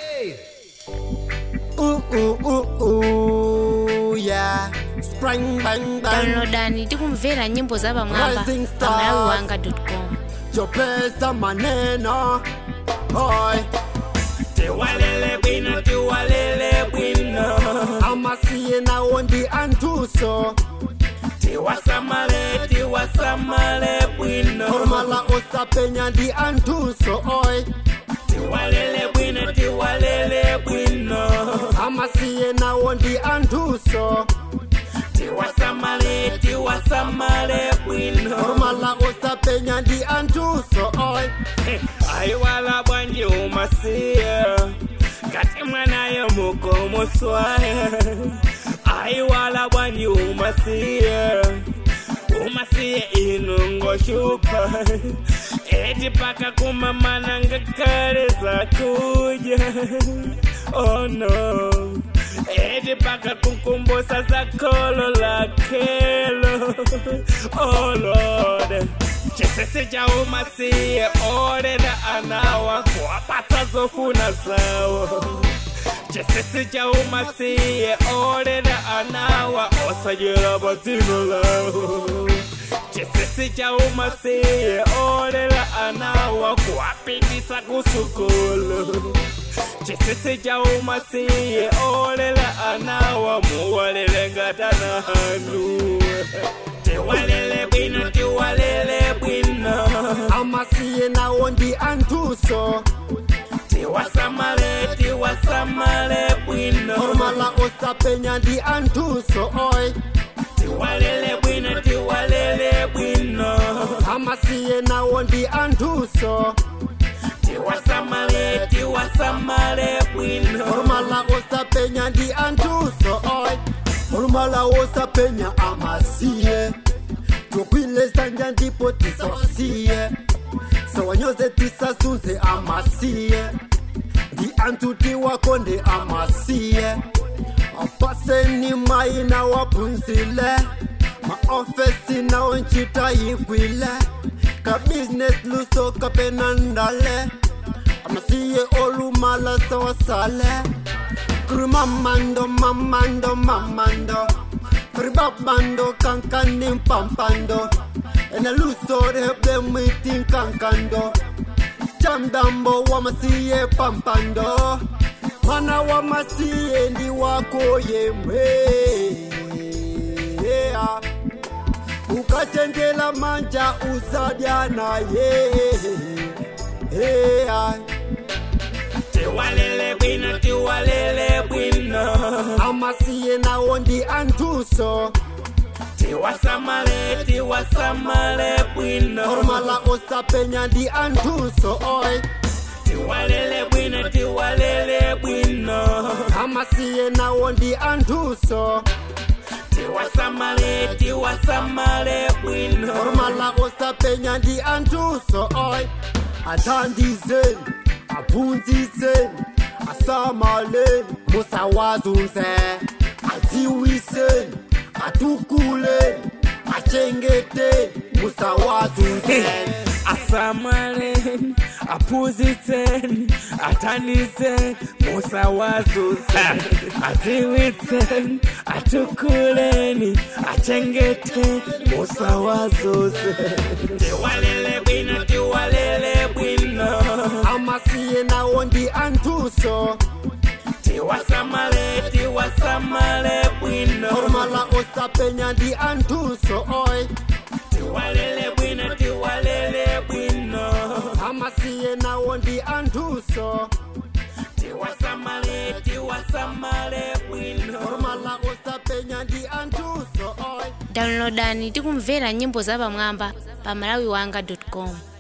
Ooh, ooh, ooh, ooh, yeah. Spring bang bang. downloadani tikumvera nyimbo za pamwamba Rising pa stars. malawi wanga com Chopesa maneno. Oi. tiwalele bwino tiwalele bwino Amasiye nawo ndi antuso. tiwasamale tiwasamale bwino Formala osapenya ndi antuso. Oi. tiwalele bwino tiwalele bwino Amasiye nawo ndi antuso. tiwasamale tiwasamale bwino Formala osapenya ndi antuso. Oi. ayiwala bwanji umasiya ngati mwanayo mukomoswaya ayiwala bwanji umasiya umasiye inu ngoshupa eti paka kumamana ngakale zakuja oh no eti paka kukumbusa zakolo lakelo oh lord chisisi cha umasiye orera anawa kuwapata zofuna zawo chisisi cha umasiye orera anawa osajera bazino lawo chisisi cha umasiye orera anawa kuwapitisa kusukulu chisisi cha umasiye orera anawa muwalele ngatana hanu tiwalele bwino tiwalele bwino Amasiye nawo ndi antuso. tiwasamale tiwasamale bwino Formala osapenya ndi antuso. Oi. tiwalele bwino tiwalele bwino Amasiye nawo ndi antuso. tiwasamale tiwasamale bwino Formala osapenya ndi antuso. Oi. Formala osapenya amasiye. Tukwile sanja ndipo tisosiye. Sawanyoze tisasunze amasiye. Ndi antuti wako ndi amasiye. Apaseni mai na wapunzile. Maofesi na onchita yikwile. Ka business luso kapena ndale. Amasiye olumala sawasale. Kuru mamando mamando mamando. Fribabando kankani pampando. Ena luso rebe mitin kankando. Chamdambo wamasiye pampando. Mana wamasiye ndi wako yemwe. Yeah. Ukachendela manja usadya naye. Yeah. tiwalele bwino tiwalele bwino Amasiye nawo ndi antuso. tiwasamale tiwasamale bwino Formala osapenya ndi antuso. Oi. tiwalele bwino tiwalele bwino Amasiye nawo ndi antuso. tiwasamale tiwasamale bwino Formala osapenya ndi antuso. Oi. Athandizeni, aphunziseni, asamaleni, musawazunze. Adziwiseni, atukuleni, achengeteni, musawazunzeni. asamaleni aphunzitseni athandizeni musawazunzeni adziwitseni atukuleni achengeteni musawazunzeni tiwalele bwino tiwalele bwino Amasiye nawo ndi antuso. tiwasamale tiwasamale bwino Formala osapenya ndi antuso. Oi. tiwalele bwino tiwalele bwino Amasiye nawo ndi antuso. tiwasamale tiwasamale bwino Formala osapenya ndi antuso. Oi. downloadani tikumvera nyimbo za pamwamba pa malawi wanga com